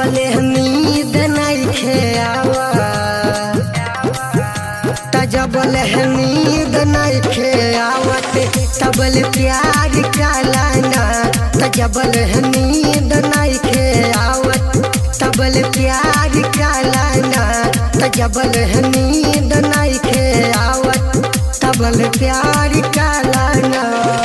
जबले नींद नइखे आवा त जबले नींद नइखे आवत तबल प्यार कालाना त जबल नींद नइखे आवत तबल प्यार कालाना त जबल नींद नइखे आवत तबल प्यार कालाना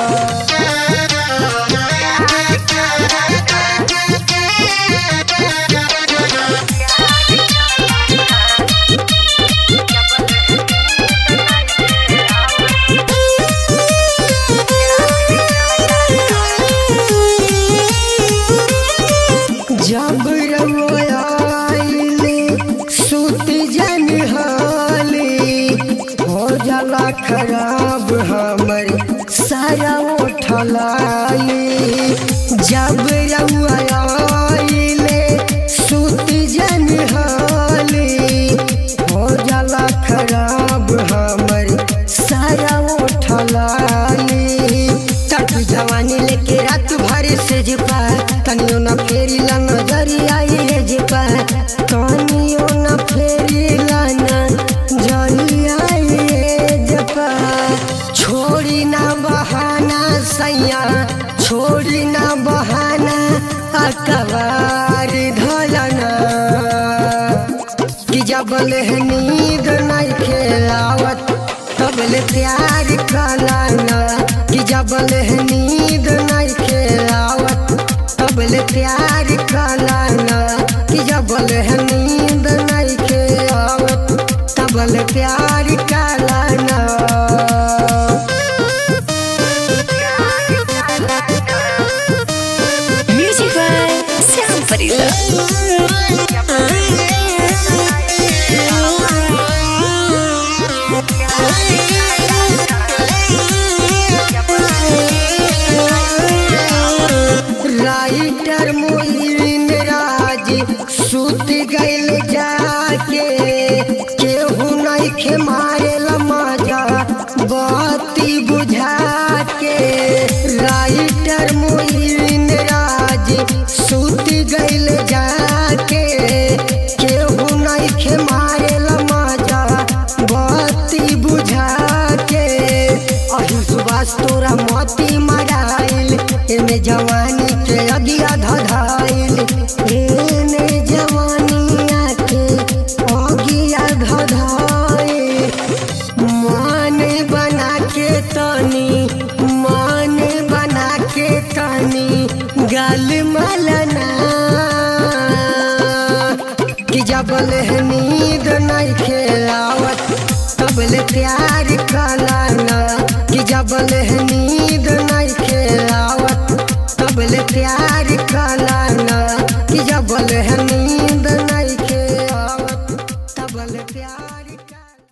जब रवाइले सुत जन हाली हो जाला खराब हमर सारा उठलाली जब रवाइले सुत जन हाली हो जाला खराब हमर सारा उठलाली तट जवानी लेके रात भर से जपा तनियो न फेरी ला नजरिया ये जपा तनियो न फेरी ला नजरिया ये जपा छोड़ी ना बहाना सैया छोड़ी ना बहाना अकबार धलना कि जबल नींद नहीं खेलावत तबल प्यार कलाना कि जबल नींद नहीं खेलावत तबल प्यार कलाना कि जबल नींद नहीं खेलावत तबल प्यार कलाना Music by Sam Farida. Writer Moin Raj सुत गइल जाके केहू नइखे मारेल मजा बत्ती बुझा के राइटर मोइन राज सुत गइल जाके केहू नइखे मारेल मजा बत्ती बुझा के अही सुबास तोरा मोती मराइल एमे जवानी के अगिया धधाइल एने जवानिया के अगिया धधाइल मान बना के तनी मान बना के तनी गल मलना कि जबल हनी